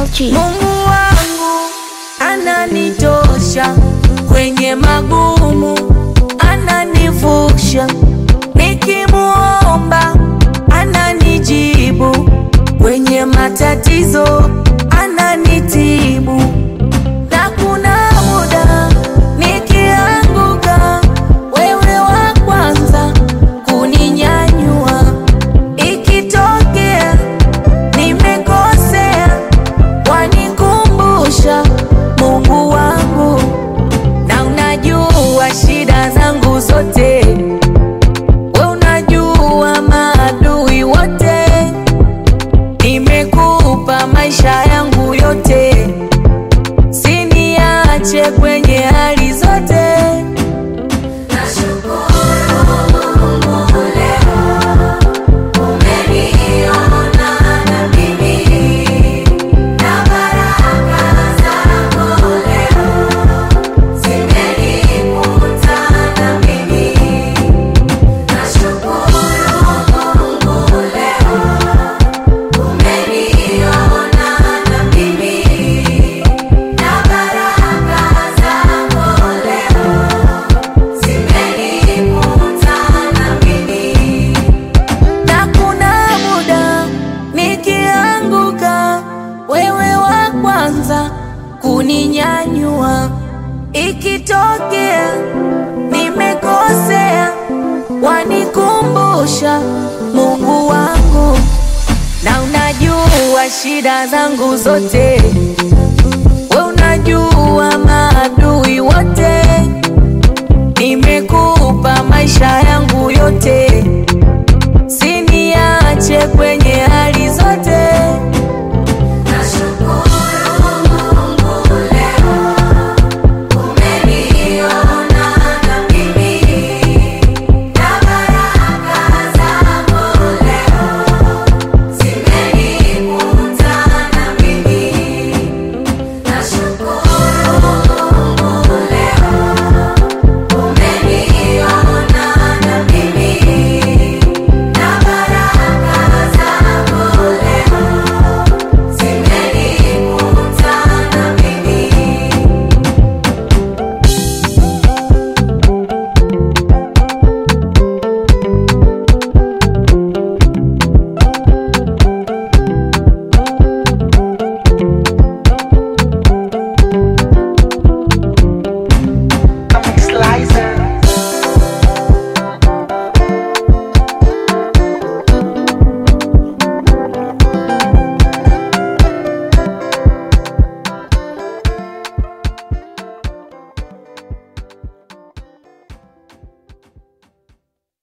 Mochi. Mungu wangu ananitosha kwenye magumu, ananivusha nikimuomba, ananijibu kwenye matatizo, ananitibu na kuna muda nikianguka, wewe wa kwanza kuninyanyua, ikitokea nimekosea wanikumbusha Mungu wangu, na unajua shida zangu zote, we unajua maadui wote, nimekupa maisha yangu yote, siniache kwenye hali zote. na kuna muda nikianguka, wewe wa kwanza kuninyanyua. Ikitokea nimekosea, wanikumbusha Mungu wangu, na unajua shida zangu zote, we unajua maadui wote, nimekupa maisha yangu yote siniache kwenye